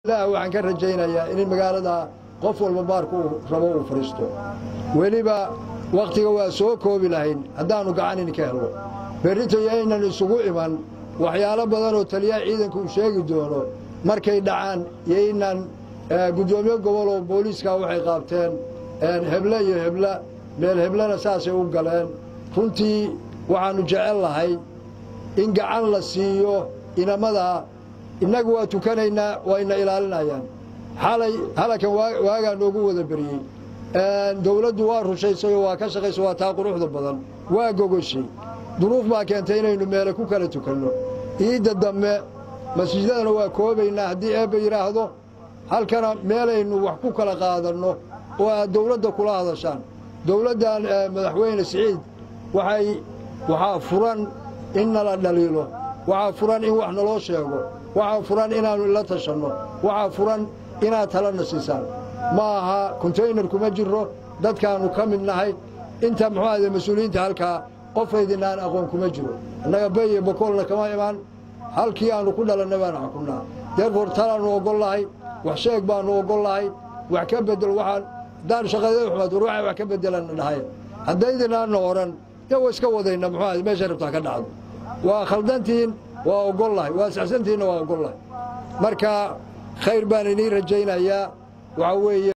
ilaah waxaan ka rajaynayaa in magaalada qof walba baarku uu rabo uu fadhiisto weliba wakhtiga waa soo koobi lahayn haddaannu gacan idinka helno berrito iyo aynan isugu iman waxyaalo badan oo taliyaha ciidanka uu sheegi doono markay dhacaan iyo inaan guddoomiye gobol oo booliiska waxay qaabteen heble iyo hebla meel heblena saasay u galeen runtii waxaannu jecel lahay in gacan la siiyo inamadaa innagu waa tukanaynaa wayna ilaalinayaan xalay halakan waagaa noogu wada beriyey dawladdu waa rushaysay oo waa ka shaqaysa waa taa quruxda badan waa gogoshay duruuf baa keentay inaynu meele ku kala tukanno iidda dambe masjidadana waa koobaynaa haddii eebba yidhaahdo halkana meelaynu wax ku kala qaadanno oo aad dawladda kula hadashaan dawladdan madaxweyne siciid waxay waxaa furan in nala dhaliilo waxaa furan in wax naloo sheego waxaa furan inaannu ila tashanno waxaa furan inaad talana siisaan ma aha kontaynar kuma jiro dadkaannu ka mid nahay inta muxuu ahde mas-uuliyiinta halkaa qofaydinaan aqoon kuma jiro innaga bay iyo bokoolna kama imaan halkii aannu ku dhalannay baanu xukunnaa deerfoor talaannu oggol lahay wax sheeg baannu oggol lahay wax ka beddel waxaan haddaan shaqadeeda xumaad war waxay wax ka beddelanna dhahay haddaydinaanna odhan dee wa iska wadayna muxuu ahde meeshay rabtaa ka dhacdo waa khaldantihiin waa oggol lahay waa saxsantihiinna waa oggol lahay marka khayr baan idiin rajaynayaa waxaa weeye